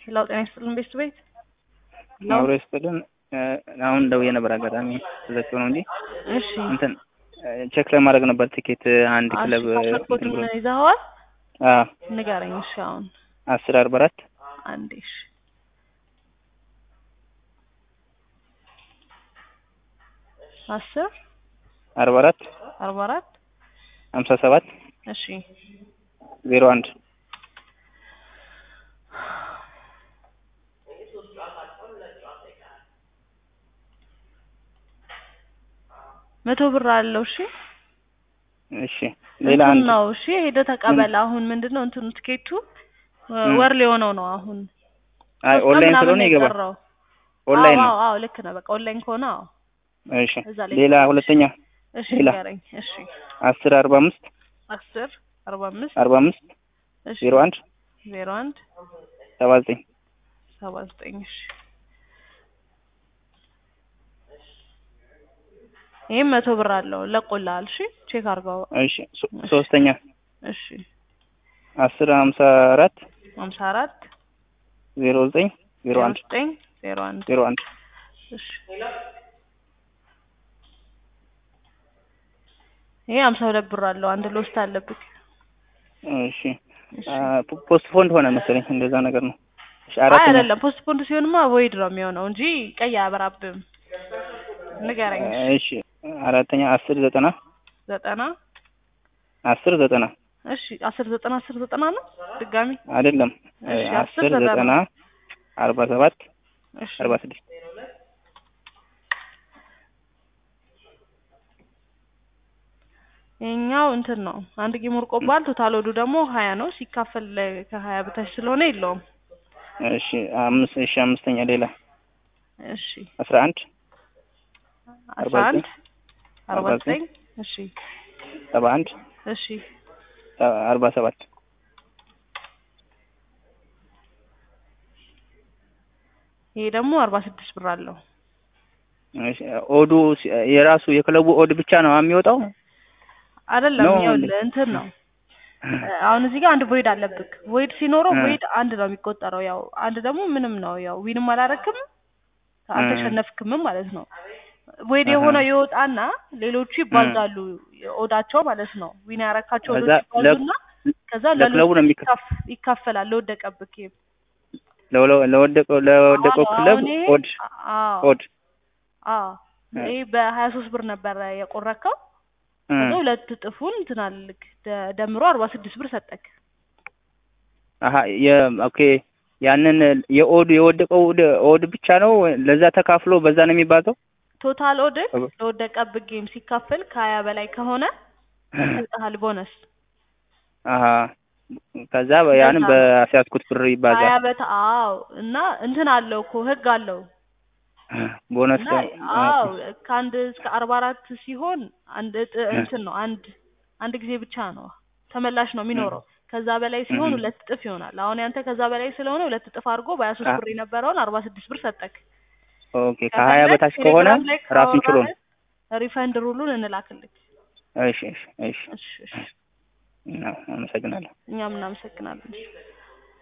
ሄላው ጤና ይስጥልን ቤት ቤት አብሮ ይስጥልን። አሁን ደውዬ ነበር አጋጣሚ ተዘግቶ ነው እንጂ እሺ እንትን ቼክ ለማድረግ ነበር ቲኬት አንድ ክለብ ፓስፖርት እንትን ብሎ ይዘኸዋል? አዎ ንገረኝ። እሺ አሁን አስር አርባ አራት አንዴ እሺ አስር አርባ አራት አርባ አራት ሀምሳ ሰባት እሺ ዜሮ አንድ መቶ ብር አለው። እሺ እሺ ሌላ እንትን አንድ ነው። እሺ ሄደህ ተቀበል። አሁን ምንድን ነው እንትኑ ትኬቱ ወር ሊሆነው ነው አሁን አይ ሶስት ቀን ኦንላይን ምናምን ስለሆነ ነው ይገባል። የቀረው። ኦንላይን አዎ ነው። አዎ አዎ፣ ልክ ነህ። በቃ ኦንላይን ከሆነ አዎ። እሺ እዛ ላይ ሌላ ይገባል። ሁለተኛ እሺ ሌላ ንገረኝ። እሺ አስር አርባ አምስት አስር አርባ አምስት አርባ አምስት እሺ ዜሮ አንድ ዜሮ አንድ ሰባ ዘጠኝ ሰባ ዘጠኝ እሺ ይህም መቶ ብር አለው ለቆልሃል። እሺ ቼክ አድርገው። እሺ ሶ- ሶስተኛ እሺ አስር ሀምሳ አራት ሀምሳ አራት ዜሮ ዘጠኝ ዜሮ ዜሮ አንድ ዘጠኝ ዜሮ አንድ ዜሮ አንድ እሺ ይሄ ሀምሳ ሁለት ብር አለው። አንድ ሎስት አለብህ። እሺ እሺ ፖስት ፎንድ ሆነ መሰለኝ እንደዛ ነገር ነው። እሺ አይ አራተኛ አይደለም፣ ፖስት ፖንድ ሲሆንማ ወይድ ነው የሚሆነው እንጂ ቀይ አያበራብም። ንገረኝ። እሺ እሺ አራተኛ አስር ዘጠና ዘጠና አስር ዘጠና እሺ አስር ዘጠና አስር ዘጠና ነው ድጋሚ አይደለም እሺ አስር አስር ዘጠና ዘጠና አርባ ሰባት እሺ አርባ ስድስት ይሄኛው እንትን ነው አንድ ጌም ወርቆባል። ቶታል ወዱ ደግሞ ሀያ ነው። ሲካፈል ከሀያ በታች ስለሆነ የለውም። እሺ አምስት እሺ አምስተኛ ሌላ እሺ አስራ አንድ አስራ አንድ አርባ ዘጠኝ እሺ ሰባ አንድ እሺ አርባ ሰባት ይሄ ደግሞ አርባ ስድስት ብር አለው። እሺ ኦዱ ሲ- የራሱ የክለቡ ኦድ ብቻ ነው የሚወጣው አይደለም ነው ይኸውልህ እንትን ነው አሁን እዚህ ጋር አንድ ቮይድ አለብክ። ቮይድ ሲኖረው እ። ቮይድ አንድ ነው የሚቆጠረው። ያው አንድ ደግሞ ምንም ነው። ያው ዊንም አላረክም አልተሸነፍክምም ማለት ነው። ቮይድ አሀ። የሆነው ይወጣና ሌሎቹ ይባዛሉ ኦዳቸው ማለት ነው። ዊን ያረካቸው ከዛ ኦዶች ለ- ይባዙና ከዛ ለክለቡ ነው የሚከ- ይካፍ- ይካፈላል ለወደቀብክ። ለወለ- ለወደቀው ለወደቀው አዎ፣ ክለብ አሁን ይሄ- ኦድ አዎ ኦድ አዎ እ። ይሄ በሀያ ሶስት ብር ነበረ የቆረከው እ። ከዛ ሁለት እጥፉን እንትን አልክ ደ- ደምሮ አርባ ስድስት ብር ሰጠክ። አሀ የ ኦኬ ያንን የኦድ የወደቀው ኦድ ኦድ ብቻ ነው ለዛ ተካፍሎ በዛ ነው የሚባዛው ቶታል ኦድክ እብ- ለወደቀብህ ጌም ሲካፈል ከሀያ በላይ ከሆነ ይሰጥሃል ቦነስ። አሀ ከዛ ያንን እንደዛ ነው። በአስያዝኩት ብር ሀያ ይባዛል በት አዎ እና እንትን አለው እኮ ህግ አለው ቦነስ እና አዎ ከአንድ እስከ አርባ አራት ሲሆን አንድ እጥ እንትን ነው አንድ አንድ ጊዜ ብቻ ነው ተመላሽ ነው የሚኖረው። ከዛ በላይ ሲሆን እህ። ሁለት እጥፍ ይሆናል። አሁን ያንተ ከዛ በላይ ስለሆነ ሁለት እጥፍ አድርጎ በሀያ ሶስት አ- ብር የነበረውን አርባ ስድስት ብር ሰጠክ። ኦኬ ከሀያ ከፈለግ በታች ከሆነ ቴሌግራም ላይ ራሱን ችሎ ነው ካወራን ሪፈንድ ሩሉን እንላክልክ። እሺ እሺ እሺ እሺ እሺ አመሰግናለሁ እኛም እናመሰግናለን።